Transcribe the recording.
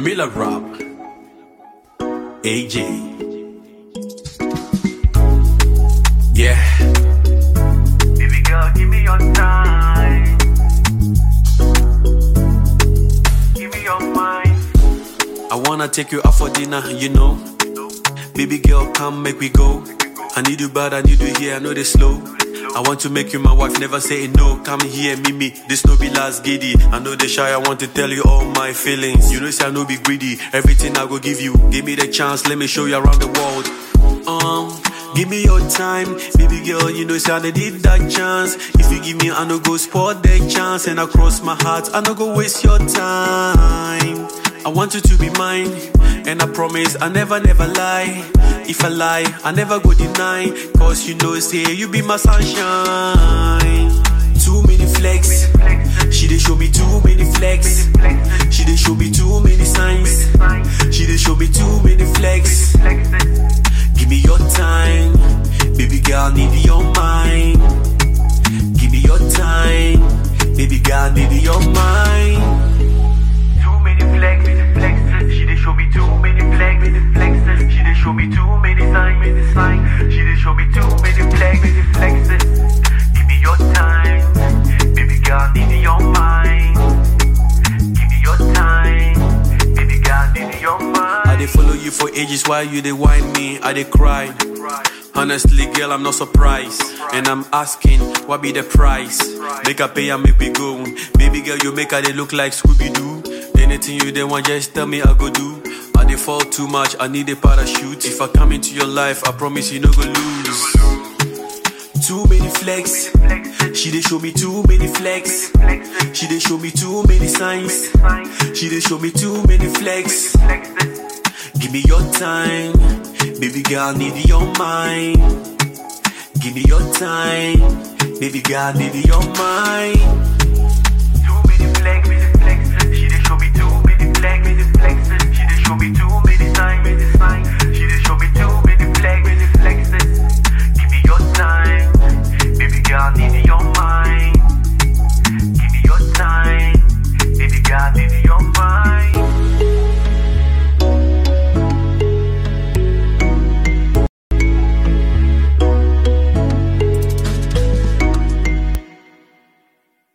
Miller Rob, AJ. Yeah, Baby girl, give me your time. Give me your mind. I wanna take you out for dinner, you know. Baby girl, come make we go. I need you bad, I need you here, I know they slow. I want to make you my wife, never say no. Come here, Mimi. This no be last giddy. I know they shy, I want to tell you all my feelings. You know, say I no be greedy. Everything I go give you. Give me the chance, let me show you around the world. Um, give me your time, baby girl. You know, say I need that chance. If you give me, I no go spot the chance. And across my heart, I no go waste your time. I want you to be mine, and I promise I never, never lie. If I lie, I never go deny. Cause you know, say you be my sunshine. Too many flex, she dey show me too many flex. She dey show me too many signs. She dey show me too many flex. Give me your time, baby girl, need your mind. Give me your time, baby girl, need your mind. Too many flex, flex. She dey show me too many flex, flex. She dey show me too many signs, signs. She dey show me too many flex, flex. Give me your time, baby girl, need your mind. Give me your time, baby girl, need your mind. I dey follow you for ages while you dey whine me, I dey cry. Honestly, girl, I'm not surprised. And I'm asking, what be the price? Make a pay and make we go. Baby girl, you make her they look like Scooby Doo. Anything you they want, just tell me I go do. I dey fall too much, I need a parachute. If I come into your life, I promise you no go lose. Too many flex, she dey show me too many flex. She dey show me too many signs. She dey show me too many flex. Give me your time, baby girl, need your mind. Give me your time, baby girl, need your mind. Too many flex, flex. She dey show me too many flex, flex. She dey show me